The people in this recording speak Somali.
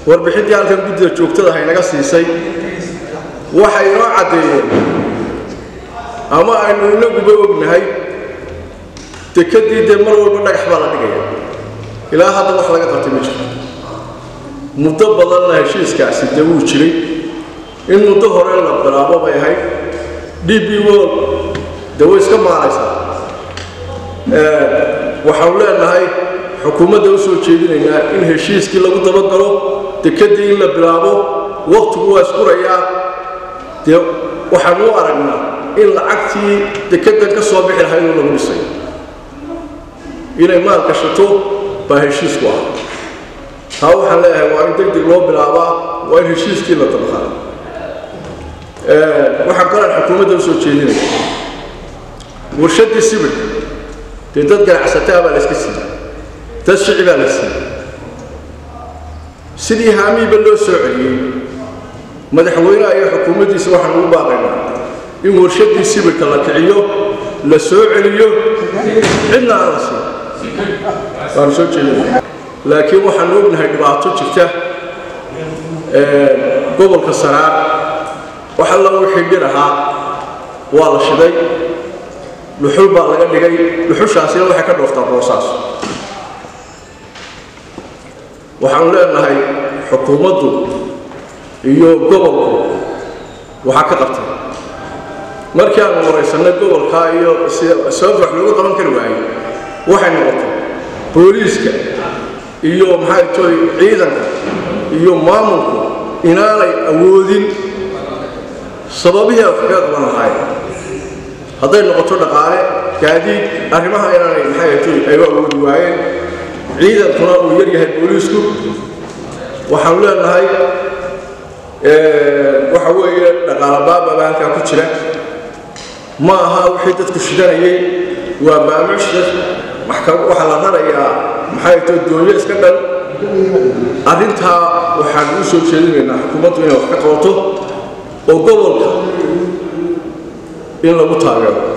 warbixintii halkan guddida joogtada haynaga siisay waxay inoo caddeeyeen ama aynu inaguba ognahay dekedii dee mar walba dhagax baa la dhigaya ilaa hadda wax laga qabtay ma jirto muddo badanna heshiiskaasi dee wuu jiray in muddo hore la bilaabo bay ahayd d b wol dee way iska maalaysaa waxaanu leenahay xukuumadda u soo jeedinaynaa in heshiiskii lagu dabagalo dekedii in la bilaabo waktigu waa iskurayaa dee waxaanu u aragnaa in lacagtii dekedan ka soo bixi lahayd oo lagu dhisay inay maal gashato baa heshiisku ah taa waxaan leeyahay waa in deg deg loo bilaabaa waa in heshiiskii la dabaqaa waxaan kalaan xukuumadda usoo jeedinaya warshaddii sibirka dee dad ganacsataa baa la iska siiyey dad shici baa la siiyey sidii haamiiba loo soo celiyey madaxweyneha iyo xukuumaddiisa waxaan ugu baaqaynaa in warshaddii sibirka la kiciyo la soo celiyo cidna aan la siin waanu soo jeedinaya laakiin waxaanu ognahay dhibaato jirta gobolka saraar wax alla wixii dhir ahaa waa la shiday dhuxul baa laga dhigay dhuxushaasina waxay ka dhooftaa boosaas waxaanu leenahay xukuumaddu iyo gobolku waxaa ka qabtay markii aanu waraysanay gobolkaa iyo sababta wax looga qaban kari waayey waxay noqotay booliiska iyo maxay toy ciidanka iyo maamulku inaanay awoodin sababihii wax kaga qaban lahaayeen hadday noqoto dhaqaale gaadiid arrimaha inaanay maxay toy ay u awoodi waayeen ciidankuna uu yar yahay booliisku waxaanu leenahay waxa weeye dhaqaala baababa halkaa ku jira ma aha wixii dadku shidanayay waa maamuushda waxaa la rarayaa maxay to doonyo iska dhan arrintaa waxaan u soo jeedinaynaa xukuumaddu inay wax ka qabato oo gobolka in lagu taageero